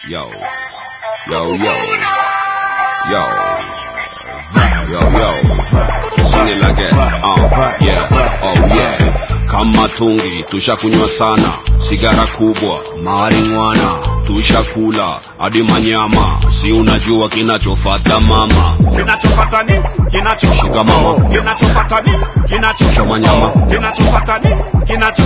Yo, yo, yo, yo, yo, yo, sing it like that. Uh, yeah, oh yeah. Kama tungi tushakunywa sana, sigara kubwa, marijuana tushakula hadi manyama, si unajua kinachofata mama. kinachofata ni kinacho Shika mama. kinachofata ni kinacho Choma nyama. kinachofata ni kinacho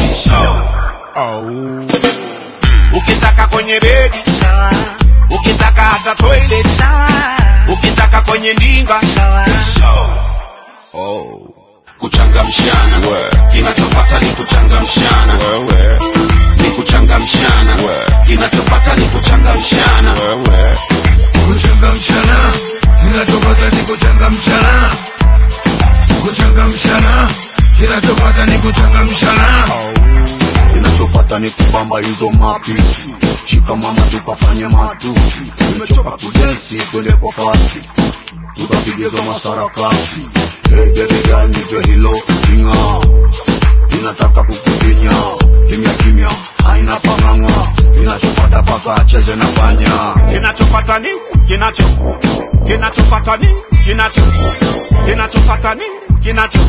ukitaka kwenye bedi sawa ukitaka hata toilet sawa ukitaka kwenye ndinga sawa Oh, kuchangamshana We. kinachopata ni kuchangamshana wewe, ni kuchangamshana We. kinachopata ni kuchangamshana wewe, kuchangamshana kinachopata ni kuchangamshana kuchangamshana kinachopata ni kuchangamshana kinachopata ni kubamba hizo mapishi shika mama tukafanye matusi nimechoka kudensi twende kwa kasi tukapigiza masarakasi hey baby girl nipe hilo kinga inataka kukudinya kimya kimya haina pang'ang'a kinachopata paka acheze na panya kinachofata ni kinacho kinachofata ni kinacho kinachofata ni kinacho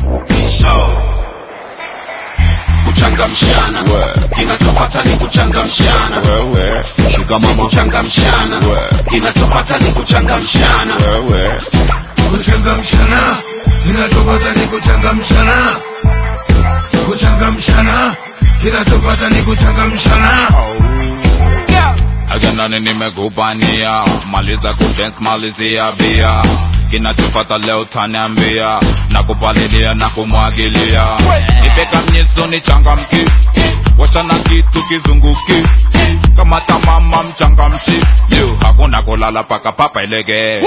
kuchangamshana We. kinachopata ni kuchangamshana wewe, shika mama, kuchangamshana We. kinachopata ni kuchangamshana wewe, kuchangamshana kinachopata ni kuchangamshana kuchangamshana kinachopata ni kuchangamshana aganani nimekupania maliza kudance malizia bia kinachofata leo taniambia na kupalilia na kumwagilia ipeka mnyeso ni changamki washana kitu kizunguki kama tamama mchangamshi Yo, hakuna kulala paka papa ilege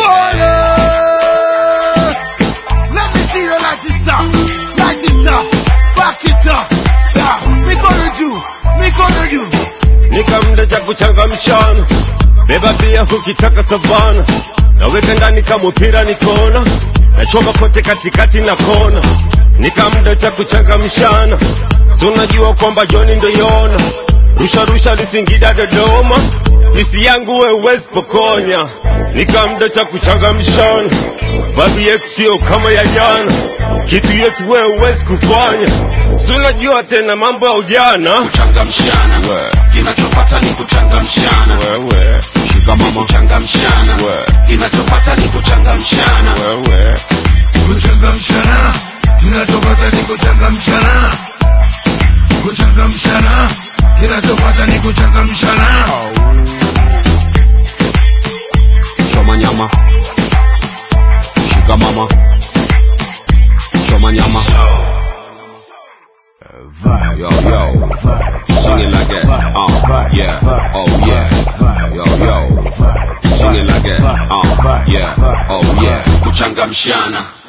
Let me see you light it up, light it up, back it up. Yeah, me gonna do, me gonna do. nikamda cha kuchangamshana beba pia ukitaka savana naweka ndani kama mpira nikona nachoma kote katikati na kona nikamda cha kuchangamshana si unajua kwamba joni ndo yona rusharusha lisingida dodoma pisi yangu wewezi pokonya nikamda cha kuchangamshana babi yetu sio kama ya jana kitu yetu wewezi kufanya si unajua tena mambo ya ujana kuchangamshana We. kinachopata ni kuchangamshana wewe, shika mama, kuchangamshana We. kinachopata ni kuchangamshana wewe, kuchangamshana kinachopata ni kuchangamshana kuchangamshana kinachopata ni kuchangamshana choma nyama, shika mama, choma nyama. Yo, yo, sing it like that. Uh, yeah, oh yeah. Yo, yo, sing it like that. Uh, yeah, oh yeah. kuchangamshana